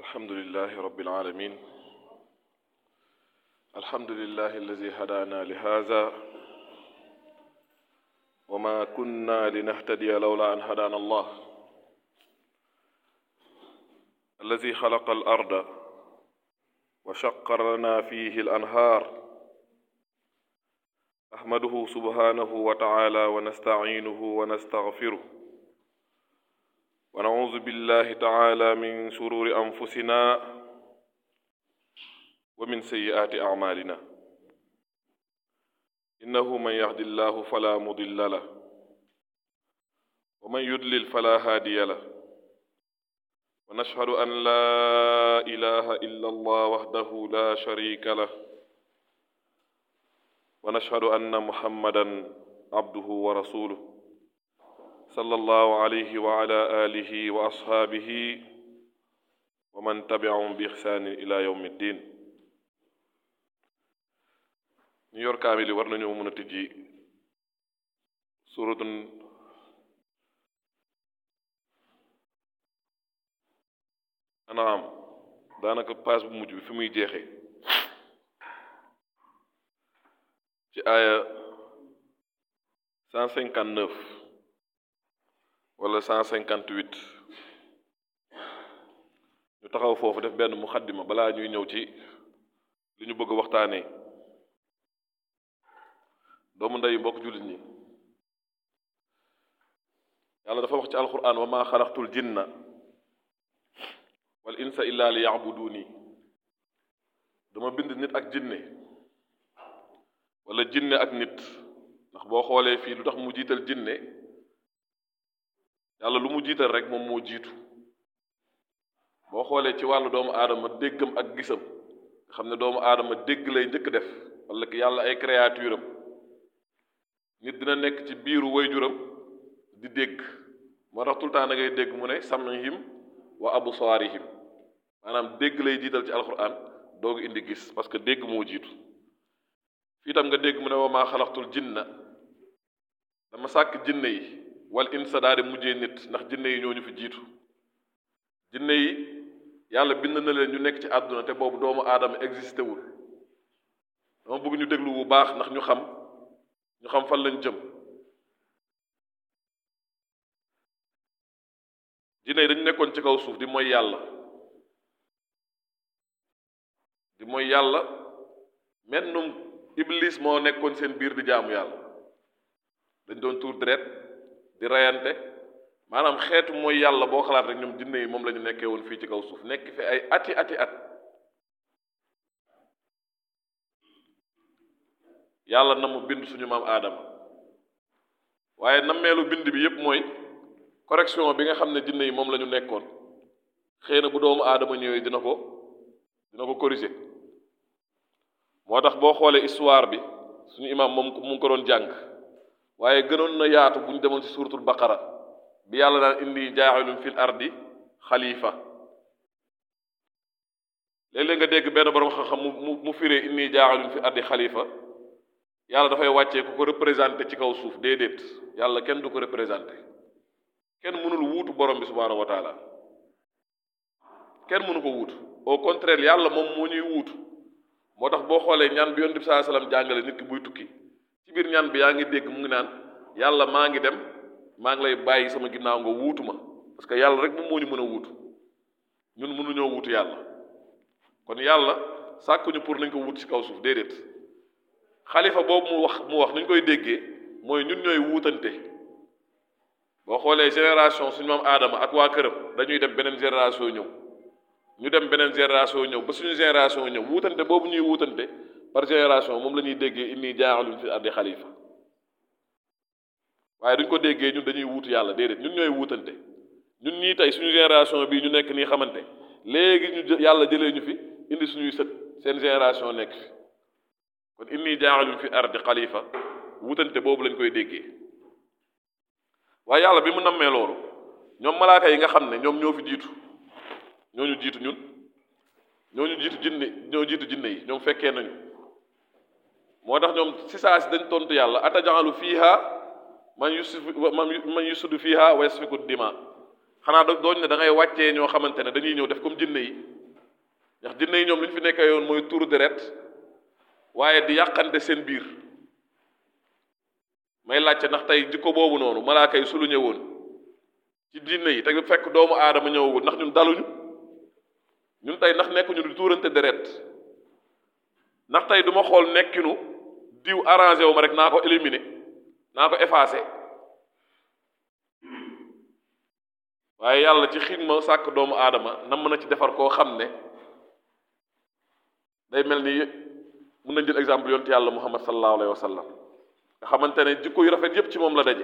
الحمد لله رب العالمين الحمد لله الذي هدانا لهذا وما كنا لنهتدي لولا أن هدانا الله الذي خلق الأرض وشق لنا فيه الأنهار أحمده سبحانه وتعالى ونستعينه ونستغفره ونعوذ بالله تعالى من شرور أنفسنا ومن سيئات أعمالنا إنه من يهد الله فلا مضل له ومن يضلل فلا هادي له ونشهد أن لا إله إلا الله وحده لا شريك له ونشهد أن محمدا عبده ورسوله صلى الله عليه وعلى آله وأصحابه ومن تبعهم بإحسان إلى يوم الدين ñu yor kaamil yi war nañoo mën a tijji suratun anaam daanaka paas bu mujj bi fi muy jeexee ci aaya cent cinquante neuf wala cent cinquante huit ñu taxaw foofu def benn muxaddima balaa ñuy ñëw ci li ñu bëgg waxtaanee doomu ndey mbokk jullit ñi yàlla dafa wax ci alquran wa maa xalaqtul jinna wal insa illa li yacbuduuni dama bind nit ak jinne wala jinne ak nit ndax boo xoolee fii lu tax mu jiital jinne yàlla lu mu jiital rek moom moo jiitu boo xoolee ci wàllu doomu aadama déggam ak gisam nga xam ne doomu aadama dégg lay njëkk def wala yàlla ay créature am nit dina nekk ci biiru wayjuram di dégg moo tax tout le temps da ngay dégg mu ne samihim wa absaarihim maanaam dégg lay jiital ci alquran doog indi gis parce que dégg moo jiitu fii tam nga dégg mu ne wa maa xalaqtul jinna dama sàkk jinne yi wal insa daal di mujjee nit ndax jinne yi ñoo ñu fi jiitu jinne yi yàlla bind na leen ñu nekk ci àdduna te boobu doomu aadama existé wul dama bëgg ñu déglu bu baax ndax ñu xam ñu xam fan lañ jëm jinne yi dañu nekkoon ci kaw suuf di mooy yàlla di mooy yàlla mennum iblis moo nekkoon seen biir di jaamu yàlla dañ doon tuur deret di reyante maanaam xeetu mooy yàlla boo xalaat rek ñoom jinne yi moom la ñu nekkee woon fii ci kaw suuf nekk fi ay ati ati at yàlla na mu bind suñu maam aadama waaye nammeelu bind bi yépp mooy correction bi nga xam ne jinne yi moom la ñu nekkoon xëy na bu doomu aadama ñëwee dina ko dina ko corriger moo tax boo xoolee histoire bi suñu imaam moom mu ngi ko doon jàng waaye gënoon na yaatu bu ñu demoon ci suuratul baqara bi yàlla daan indi jaaxilum fil ardi xalifa léeg-léeg nga dégg benn borom xam-xam mu mu firee inni jaaxilum fil ardi xalifa yàlla dafay wàccee ku ko représenté ci kaw suuf déedéet yàlla kenn du ko représenté kenn mënul wuutu borom bi subhaanahu wa taala kenn mënu ko wuutu au contraire yàlla moom moo ñuy wuutu moo tax boo xoolee ñaan bi yonent bi saa salaam jàngale nit ki buy tukki ci biir ñaan bi yaa ngi dégg mu ngi naan yàlla maa ngi dem maa ngi lay bàyyi sama ginnaaw nga wuutu ma parce que yàlla rek moom moo ñu mën a wuutu ñun mënuñoo wuutu yàlla kon yàlla sàkkuñu pour nañ ko wuutu ci kaw suuf déedéet xalifa boobu mu wax mu wax nu ñu koy déggee mooy ñun ñooy wuutante boo xoolee génération suñu maam aadama ak waa këram dañuy dem beneen génération ñëw ñu dem beneen génération ñëw ba suñu génération ñëw wuutante boobu ñuy wuutante par génération moom la ñuy déggee inni jaaxaluñ fi ardi xalifa waaye duñ ko déggee ñun dañuy wuutu yàlla déedéet ñun ñooy wuutante ñun ñii tey suñu génération bii ñu nekk nii xamante léegi ñu yàlla jëlee ñu fi indi suñuy sët seen génération nekk fi kon inni jaaxaluñ fi ardi xalifa wuutante boobu lañ koy déggee waaye yàlla bi mu nammee loolu ñoom malaaka yi nga xam ne ñoom ñoo fi jiitu ñooñu jiitu ñun ñooñu jiitu jinne ñoo jiitu jinne yi ñoom fekkee nañu moo tax ñoom si saa si dañ tontu yàlla atajalu fiiha man yusuf man yusudu fiiha wa yasfiku dima xanaa da dooñ ne da ngay wàccee ñoo xamante ne dañuy ñëw def comme jinne yi ndax jinne yi ñoom li ñu fi nekkee yoon mooy tuur deret waaye di yàqante seen biir may laajte ndax tey jikko boobu noonu malaaka yi su lu ñëwoon ci jinne yi te fekk doomu aadama ñëwagul ndax ñun daluñu ñun tey ndax nekkuñu di tuurante deret ndax tey du ma xool nekkinu diw arrangé wu ma rek naa ko éliminer naa ko effacé waaye yàlla ci xiin ma sàkk doomu aadama nam mën a ci defar koo xam ne day mel ni mun nañ jël exemple yonent yàlla muhammad sallallahu alayhi wa sallam nga xamante ne jikko yu rafet yépp ci moom la daje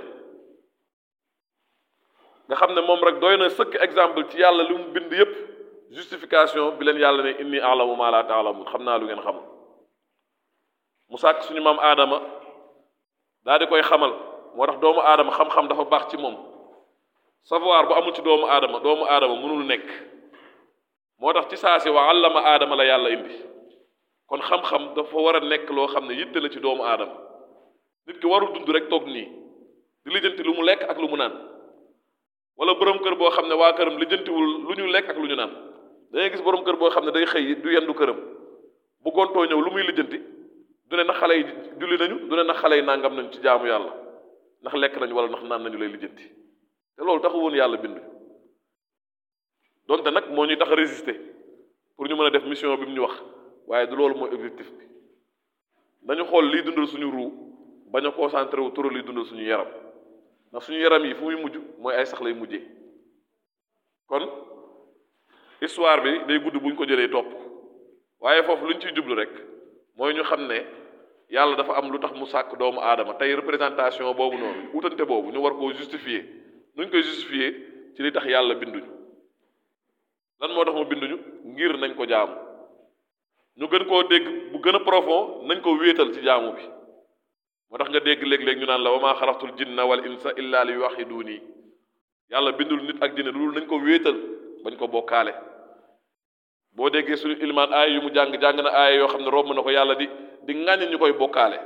nga xam ne moom rek doy na sëkk exemple ci yàlla li mu bind yépp justification bi leen yàlla ne inni alamu ma la taalamun xam naa lu ngeen xamul mu sàkk suñu maam aadama daa di koy xamal moo tax doomu aadama xam-xam dafa baax ci moom savoir bu amul ci doomu aadama doomu aadama mënul nekk moo tax ci saa si wa allama aadama la yàlla indi kon xam-xam dafa war a nekk loo xam ne yitte la ci doomu aadama nit ki warul dund rek toog nii di lijjanti lu mu lekk ak lu mu naan wala borom kër boo xam ne waa këram lijjantiwul lu ñu lekk ak lu ñu naan dangay gis borom kër boo xam ne day xëy du yendu këram bu gontoo ñëw lu muy lijjanti du ne na xale yi julli nañu du ne na xale yi nangam nañu ci jaamu yàlla ndax lekk nañu wala ndax naan nañu lay lijjanti te loolu taxu woon yàlla bind donte nag moo ñuy tax a résister pour ñu mën a def mission bi mu ñu wax waaye du loolu mooy objectif bi dañu xool liy dundal suñu ruu bañ a concentré wu turu liy dundal suñu yaram ndax suñu yaram yi fu muy mujj mooy ay sax lay mujjee kon histoire bi day gudd buñ ko jëlee topp waaye foofu luñ ciy jublu rek mooy ñu xam ne yàlla dafa am lu tax mu sàkk doomu aadama tey représentation boobu noonu utante boobu ñu war koo justifier nuñ koy justifier ci li tax yàlla binduñu lan moo tax mu binduñu ngir nañ ko jaamu ñu gën koo dégg bu gën a profond nañ ko wéetal ci jaamu bi moo tax nga dégg léeg-léeg ñu naan la wa maa xalaqtul jinna wal insa illa li yuwaxiduuni yàlla bindul nit ak jinne loolu nañ ko wéetal bañ ko bokkaale boo déggee suñu ilmaan aaya yu mu jàng jàng na aaya yoo xam ne romb na ko yàlla di di ŋàññ ñu koy bokkaale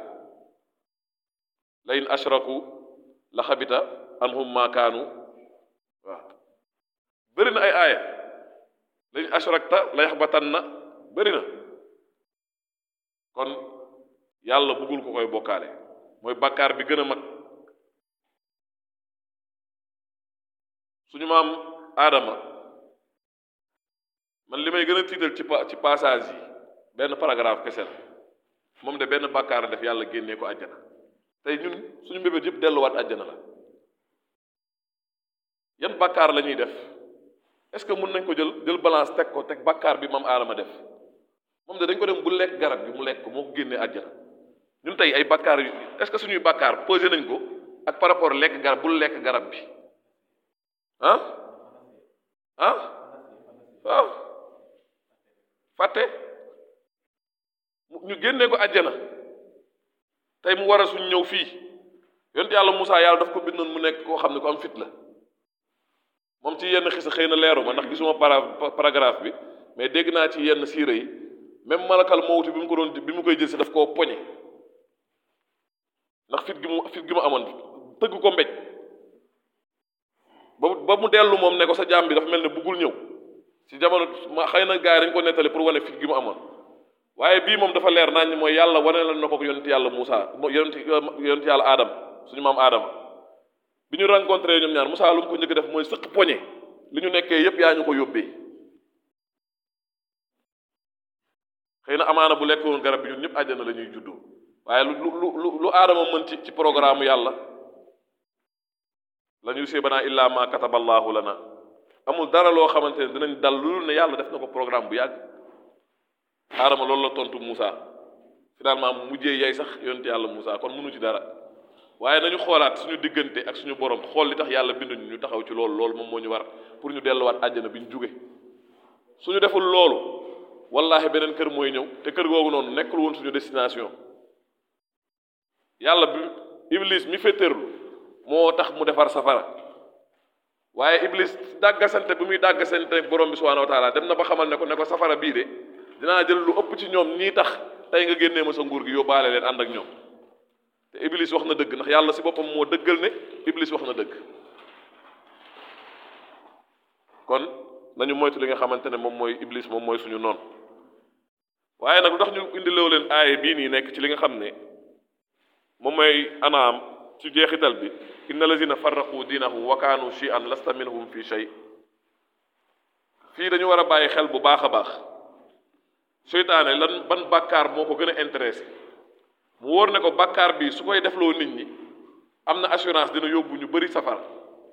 la in ashraku la xabita anhum ma kaanu waaw bëri na ay aaya la in ashrakta la yaxbatan na bëri na kon yàlla bëggul ko koy bokkaale mooy bàkkaar bi gën a mag suñu maam aadama man li may gën a tiital ci ci passage yi benn paragraphe kese la moom de benn bàkkaar def yàlla génnee ko àjjana tey ñun suñu mbébét yëpp delluwaat àjjana la yan bàkkaar la ñuy def est-ce que mën nañ ko jël jël balance teg ko teg bàkkaar bi maam aadama def moom de dañ ko dem bu lekk garab bi mu lekk ko moo ko génnee àjjana ñun tey ay bàkkaar yu est-ce que suñuy bàkkaar posé nañ ko ak par rapport lekk garab bul lekk garab bi ah ah waaw fàtte ñu génnee ko àjjana tey mu war a suñ ñëw fii yonent yàlla Moussa yàlla daf ko bindoon mu nekk koo xam ne ko am fit la moom ci yenn xisa xëy na leeru ma ndax gisuma para paragraphe bi mais dégg naa ci yenn siira yi même malakal mawti bi mu ko doon bi mu koy jël si daf koo poñe ndax fit gi mu fit gi mu amoon tëgg ko mbéj ba ba mu dellu moom ne ko sa jaam bi dafa mel ne buggul ñëw ci jamono ma xëy na gars yi dañ ko nettali pour wane fit gi mu amoon waaye bii moom dafa leer nañ mooy yàlla wane la na ko yonent yàlla Moussa yonent yonent yàlla Adam suñu maam Adama bi ñu rencontré ñoom ñaar Moussa lu mu ko njëkk def mooy sëq poñe li ñu nekkee yépp yaa ñu ko yóbbee xëy na amaana bu lekkoon garab bi ñun ñëpp àjjana la ñuy juddoo waaye lu lu lu lu Adama mën ci ci programme yàlla la ñuy séebanaa illaa ma kataballaahu lana amul dara loo xamante ne dinañ dal lu ne yàlla def na ko programme bu yàgg Adama loolu la tontu Moussa finalement mu mujjee yay sax yonent yàlla Moussa kon mënu ci dara waaye nañu xoolaat suñu diggante ak suñu borom xool li tax yàlla binduñu ñu taxaw ci loolu loolu moom moo ñu war pour ñu delluwaat àjjana bi ñu jóge suñu deful loolu wallahi beneen kër mooy ñëw te kër googu noonu nekkul woon suñu destination yàlla bi iblis mi féeteerlu moo tax mu defar safara waaye iblis dàggasante bi muy dàggasante borom bi subhanahu wa taala dem na ba xamal ne ko ne ko safara bii de dinaa jël lu ëpp ci ñoom ñii tax tey nga génnee ma sa nguur gi yóbbaale leen ànd ak ñoom te iblis wax na dëgg ndax yàlla si boppam moo dëggal ne iblis wax na dëgg kon nañu moytu li nga xamante ne moom mooy iblis moom mooy suñu noon waaye nag lu tax ñu indiloo leen aaye bii nii nekk ci li nga xam ne moom mooy anaam ci jeexital bi inna lazina farraqu diinahum wa kaanu shi'an lasta minhum fi shay fii dañu war a bàyyi xel bu baax a baax seytaane lan ban bàkkaar moo ko gën a intéressé mu wóor ne ko bàkkaar bi su koy defloo nit ñi am na assurance dina yóbbu ñu bëri safara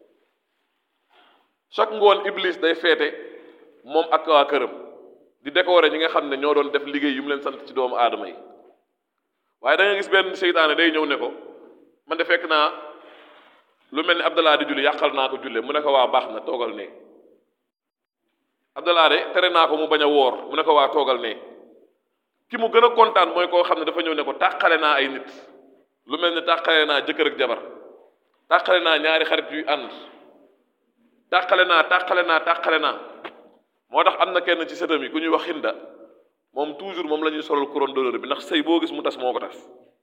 chaque ngoon iblis day feete moom ak waa këram di décorer ñi nga xam ne ñoo doon def liggéey yu mu leen sant ci doomu aadama yi waaye da nga gis benn seytaane day ñëw ne ko man de fekk naa lu mel ni Abdallah di julli yàqal naa ko julle mu ne ko waa baax na toogal ne Abdallah de tere naa ko mu bañ a woor mu ne ko waa toogal ne ki mu gën a kontaan mooy koo xam ne dafa ñëw ne ko tàqale naa ay nit lu mel ni tàqale naa jëkkër ak jabar tàqale naa ñaari xarit yuy ànd tàqale naa tàqale naa tàqale naa moo tax am na kenn ci sëtam yi ku ñuy wax Hinda moom toujours moom la ñuy solal couronne d'honneur bi ndax sëy boo gis mu tas moo ko tas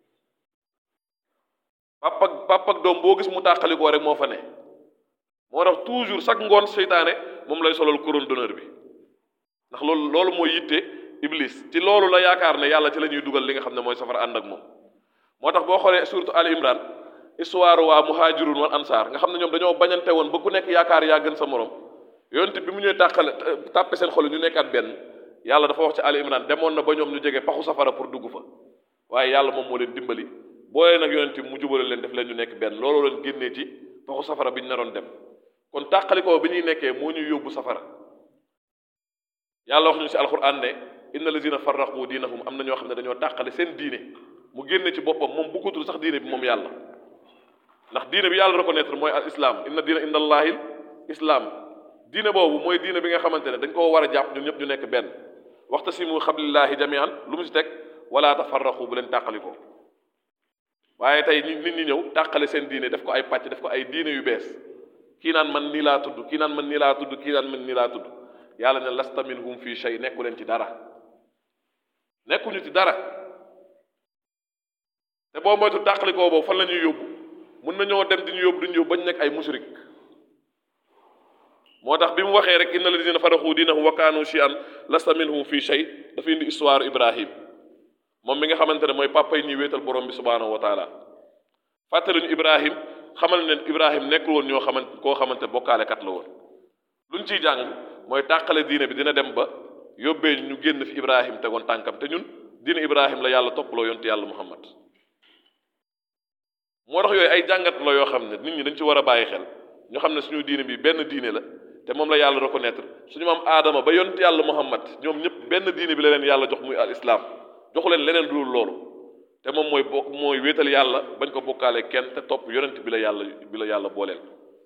papa papa ak doom boo gis mu tàqalikoo rek moo fa ne moo tax toujours chaque ngoon seytaane moom lay solal couronne d'honneur bi ndax loolu loolu mooy yitte iblis ci loolu la yaakaar ne yàlla ci la ñuy dugal li nga xam ne mooy safara ànd ak moom moo tax boo xoolee surtout Ali Imran histoire waa muhajirun wal ansaar nga xam ne ñoom dañoo bañante woon ba ku nekk yaakaar yaa gën sa morom yonte bi mu ñëwee tàqale tàppe seen xol ñu nekkaat benn yàlla dafa wax ci Ali Imran demoon na ba ñoom ñu jege paxu safara pour dugg fa waaye yàlla moom moo leen dimbali boolee nag yonent bi mu jubale leen def leen ñu nekk benn looloo leen génnee ci paxu safara bi ñu naroon dem kon tàqalikoo bi ñuy nekkee moo ñuy yóbbu safara yàlla wax ñu ci alxuraan ne inna lazina farraqu diinahum am na ñoo xam ne dañoo tàqale seen diine mu génne ci boppam moom bëggatul sax diine bi moom yàlla ndax diine bi yàlla reconnaître mooy al islam inna diina inda allahi islam diine boobu mooy diine bi nga xamante ne dañ koo war a jàpp ñun ñëpp ñu nekk benn waxtasimu xablillahi jamian lu mu ci teg wala tafarraqu bu leen tàqalikoo waaye tey nit ñi ñëw tàqale seen diine def ko ay pàcc def ko ay diine yu bees kii naan man nii laa tudd kii naan man nii laa tudd kii naan man nii laa tudd yàlla ne lasta minhum fii shay nekku leen ci dara nekkuñu ci dara te boo moytu tàqalikoo boobu fan la ñuy yóbbu mun nañoo dem di ñu yóbbu di ñu yóbbu bañ nekk ay mushrik moo tax bi mu waxee rek inna alladina faraxu diinahum wa kaanu shi'an lasta minhum fii shay dafa indi histoire Ibrahim moom mi nga xamante ne mooy papa yi ñuy wéetal borom bi subhaanahu wa taala fàttaluñu Ibrahim xamal ne Ibrahim nekkul woon ñoo xamante koo xamante bokkaalekat la woon luñ ciy jàng mooy tàqale diine bi dina dem ba yóbbee ñu génn fi Ibrahim tegoon tànkam te ñun diine Ibrahim la yàlla toppaloo yonte yàlla Muhammad moo tax yooyu ay jàngat la yoo xam ne nit ñi dañ ci war a bàyyi xel ñu xam ne suñu diine bi benn diine la te moom la yàlla reconnaître suñu maam aadama ba yonte yàlla Muhammad ñoom ñëpp benn diine bi la leen yàlla jox muy al islam joxu leen leneen dul loolu te moom mooy bokk mooy wéetal yàlla bañ ko bokkaale kenn te topp yonent bi la yàlla bi la yàlla booleel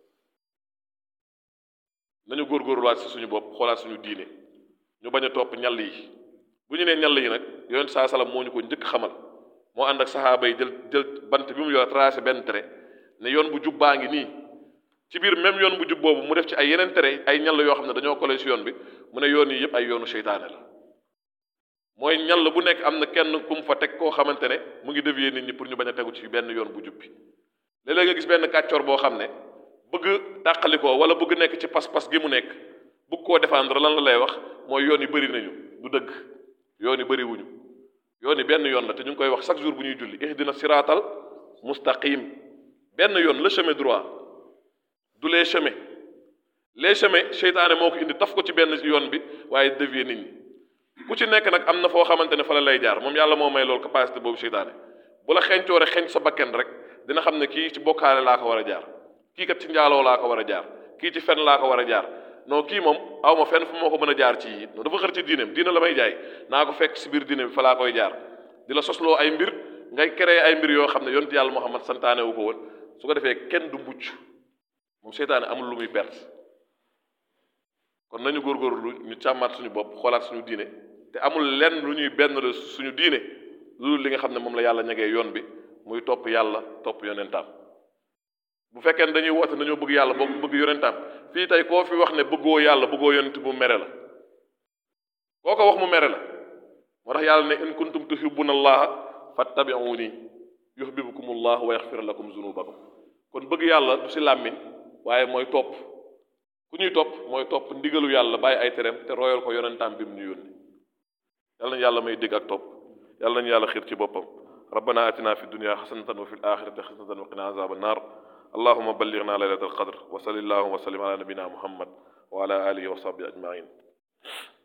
nañu góorgóorluwaat si suñu bopp xoolaat suñu diine ñu bañ a topp ñall yi bu ñu nee ñall yi nag yonent saa salaam moo ñu ko njëkk xamal moo ànd ak saxaaba yi jël jël bant bi mu yor tracé benn trait ne yoon bu jub baa ngi nii ci biir même yoon bu jub boobu mu def ci ay yeneen tere ay ñall yoo xam ne dañoo collé si yoon bi mu ne yoon yi yëpp ay yoonu seytaane la mooy ñall bu nekk am na kenn ku mu fa teg koo xamante ne mu ngi dévier nit ñi pour ñu bañ a tegu ci benn yoon bu jub bi léeg-léeg nga gis benn kàccoor boo xam ne bëgg tàqalikoo wala bëgg nekk ci pas-pas gi mu nekk bëgg koo défendre lan la lay wax mooy yoon yi bëri nañu du dëgg yoon yi bëri wuñu yoon yi benn yoon la te ñu ngi koy wax chaque jour bu ñuy julli ihdina siraatal mustaqim benn yoon le chemin droit du les chemins les chemins seytaane moo ko indi taf ko ci benn yoon bi waaye dévier nit ñi ku ci nekk nag am na foo xamante ne fa la lay jaar moom yàlla moo may loolu capacité boobu seytaane bu la xeeñcoo rek xeeñ sa bakken rek dina xam ne kii ci bokkaale laa ko war a jaar kii kat ci njaaloo laa ko war a jaar kii ci fen laa ko war a jaar non kii moom aw ma fenn fu moo ko mën a jaar ci yi non dafa xër ci diineem diine la may jaay naa ko fekk si biir diine bi fa laa koy jaar di la sosloo ay mbir ngay créer ay mbir yoo xam ne yonent yàlla Muhammad santaane wu ko woon su ko defee kenn du mucc moom seytaane amul lu muy perte kon nañu góorgóorlu ñu càmmaat suñu bopp xoolaat suñu diine te amul lenn lu ñuy benn la suñu diine lu li nga xam ne moom la yàlla ñegee yoon bi muy topp yàlla topp yonentaam bu fekkee ne dañuy woote dañoo bëgg yàlla boobu bëgg yonentaam fii tey koo fi wax ne bëggoo yàlla bëggoo yonent bu mere la koo ko wax mu mere la moo tax yàlla ne in kuntum tuhibbuna allaha fattabi'uni yuhibbukum allah wa yaxfir lakum zunubakum kon bëgg yàlla du si làmmiñ waaye mooy topp ku ñuy topp mooy topp ndigalu yàlla bàyyi ay tereem te royal ko yonentaam bi mu ñu yónni yàlla nañu yàlla may dégg ak topp yàlla nañu yàlla xiir ci boppam ربنا آتنا في الدنيا حسنة وفي الآخرة حسنة وقنا عذاب النار اللهم بلغنا ليلة القدر وصل اللهم وسلم على نبينا محمد وعلى آله وصحبه أجمعين